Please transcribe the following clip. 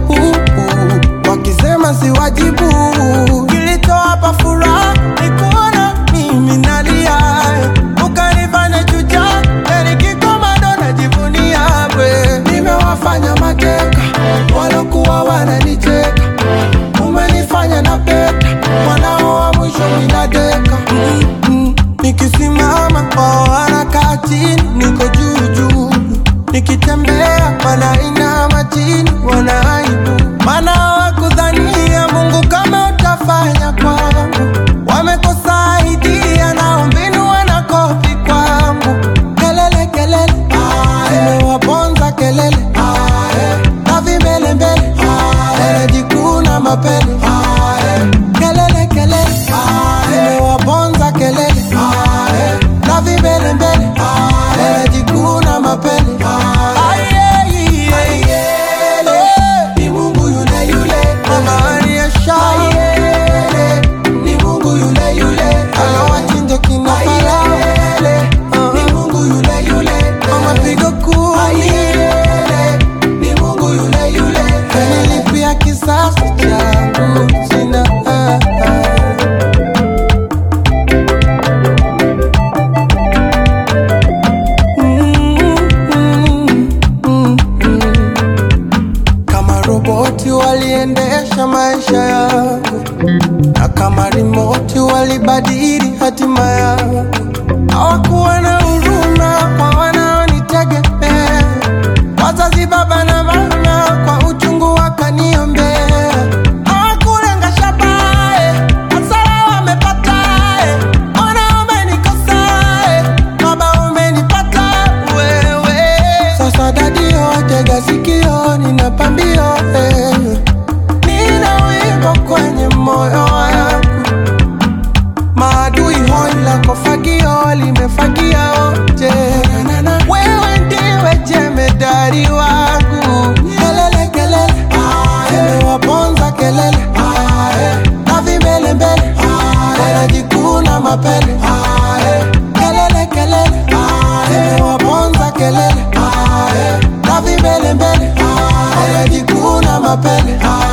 uh, uh, wakisema si wajibu. Kilichowapa furaha ni kuona mimi nalia, ukanifanya chucha, nikikomando najivunia we. Nimewafanya mateka walokuwa wananicheka, umenifanya na peta mwanao wa mwisho minadeka mm, mm. Nikisimama wao wanakaa chini, niko juu juu, nikitembea wanainama chini, wanaibu maana hawakudhania Mungu kama utafanya kwangu, wamekosa idea na mbinu wanakopi kwangu, kelele kelele zimewaponza kelele na vimbelembele wanajikuna mapele kelele kelele zimewaponza kelele na vimbelembele wanajikuna mapele ni Mungu yule yule mama aliyesha ni Mungu yule yule anawachinja kina Farao ni Mungu yule yule mama pigo kumi ni Mungu yule yule kanilipia kisasi changu sina ah, ah. kama roboti waliendesha maisha yangu, na kama rimoti walibadili hatima yangu. Hawakuwa na huruma kwa wanaonitegemea, wazazi baba na mama kwa uchungu wakaniombea. Hawakulenga shabaha, hasara wamepata. Ona umenikosa, baba umenipata wewe. Sasa dadio, tega sikio, nina pambio eh. Nina wimbo kwenye moyo wangu, maadui hoi lako fagio limefagia wote. Wewe ndiwe jemedari wangu, kelele kelele zimewaponza kelele na vimbelembele wanajikuna mapele kelele kelele zimewaponza kelele na vimbelembele wanajikuna mapele